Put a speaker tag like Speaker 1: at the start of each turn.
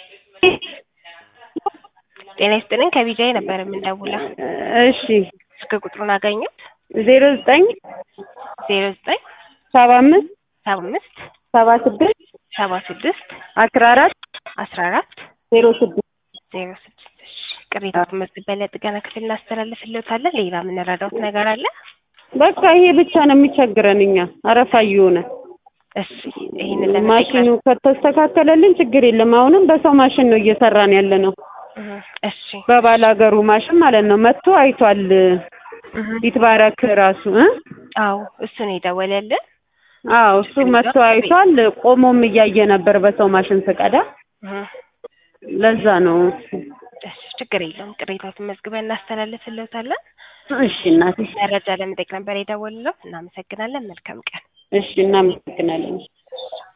Speaker 1: ጤና ይስጥልኝ ከቢጃይ ነበር የምንደውለው።
Speaker 2: እሺ
Speaker 1: ስልክ ቁጥሩን አገኙት?
Speaker 2: ዜሮ ዘጠኝ
Speaker 1: ዜሮ ዘጠኝ
Speaker 2: ሰባ አምስት
Speaker 1: ሰባ አምስት
Speaker 2: ሰባ ስድስት
Speaker 1: ሰባ ስድስት
Speaker 2: አስራ አራት
Speaker 1: አስራ አራት
Speaker 2: ዜሮ ስድስት
Speaker 1: ዜሮ ስድስት እሺ ቅሬታ መዝግበን ለጥገና ክፍል እናስተላልፍልዎታለን። ሌላ የምንረዳውት ነገር አለ?
Speaker 2: በቃ ይሄ ብቻ ነው የሚቸግረን እኛ አረፋ እየሆነ
Speaker 1: እሺ ይህንን
Speaker 2: ማሽኑ ከተስተካከለልን ችግር የለም። አሁንም በሰው ማሽን ነው እየሰራን ያለ ነው።
Speaker 1: እሺ
Speaker 2: በባል ሀገሩ ማሽን ማለት ነው። መጥቶ አይቷል። ይትባረክ ራሱ እ
Speaker 1: አዎ እሱ ነው የደወለልን።
Speaker 2: አዎ እሱ መጥቶ አይቷል። ቆሞም እያየ ነበር በሰው ማሽን ስቀዳ። ለዛ ነው።
Speaker 1: እሺ ችግር የለውም። ቅሬታዎትን መዝግበን እናስተላልፍልዎታለን።
Speaker 2: እሺ እናቴ፣
Speaker 1: መረጃ ለመጠየቅ ነበር የደወልነው። እናመሰግናለን። መልካም ቀን።
Speaker 2: እሺ እናመሰግናለን።